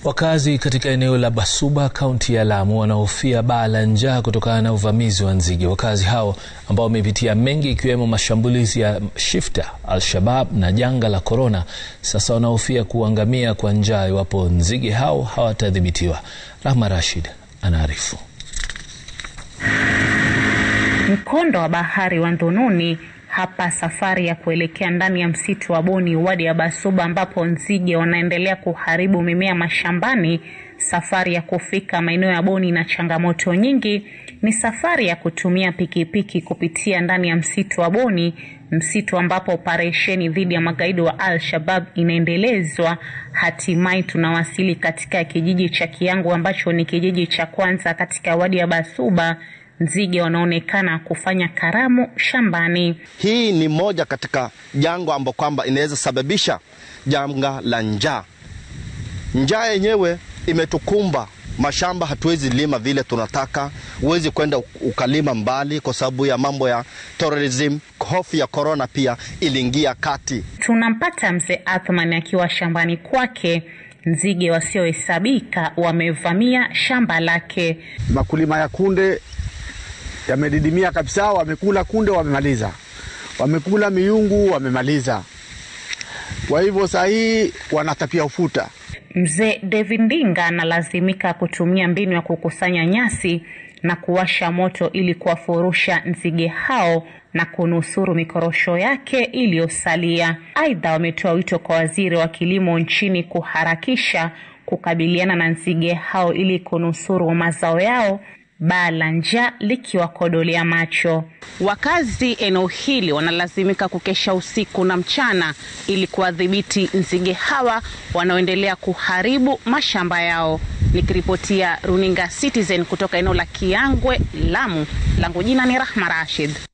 Wakazi katika eneo la Basuba kaunti ya Lamu wanahofia baa la njaa kutokana na uvamizi wa nzige. Wakazi hao ambao wamepitia mengi ikiwemo mashambulizi ya Shifta, Al-Shabab na janga la korona, sasa wanahofia kuangamia kwa njaa iwapo nzige hao hawatadhibitiwa. Rahma Rashid anaarifu. Mkondo wa bahari wa Ndununi hapa safari ya kuelekea ndani ya msitu wa Boni wadi ya Basuba ambapo nzige wanaendelea kuharibu mimea mashambani. Safari ya kufika maeneo ya Boni na changamoto nyingi ni safari ya kutumia pikipiki kupitia ndani ya msitu wa Boni, msitu ambapo operesheni dhidi ya magaidi wa Al-Shabab inaendelezwa. Hatimaye tunawasili katika kijiji cha Kiangu ambacho ni kijiji cha kwanza katika wadi ya Basuba. Nzige wanaonekana kufanya karamu shambani. Hii ni moja katika jangwa ambao kwamba inaweza sababisha janga la njaa. Njaa yenyewe imetukumba, mashamba hatuwezi lima vile tunataka, huwezi kwenda ukalima mbali kwa sababu ya mambo ya terrorism. Hofu ya korona pia iliingia kati. Tunampata mzee Athman akiwa shambani kwake. Nzige wasiohesabika wamevamia shamba lake. Makulima ya kunde yamedidimia kabisa, wamekula kunde, wamemaliza, wamekula miungu, wamemaliza. Kwa hivyo saa hii wanatapia ufuta. Mzee David Ndinga analazimika kutumia mbinu ya kukusanya nyasi na kuwasha moto ili kuwafurusha nzige hao na kunusuru mikorosho yake iliyosalia. Aidha, wametoa wito kwa waziri wa kilimo nchini kuharakisha kukabiliana na nzige hao ili kunusuru mazao yao baa la njaa likiwakodolea macho. Wakazi eneo hili wanalazimika kukesha usiku na mchana ili kuwadhibiti nzige hawa wanaoendelea kuharibu mashamba yao. Nikiripotia runinga Citizen kutoka eneo la Kiangwe, Lamu, langu jina ni Rahma Rashid.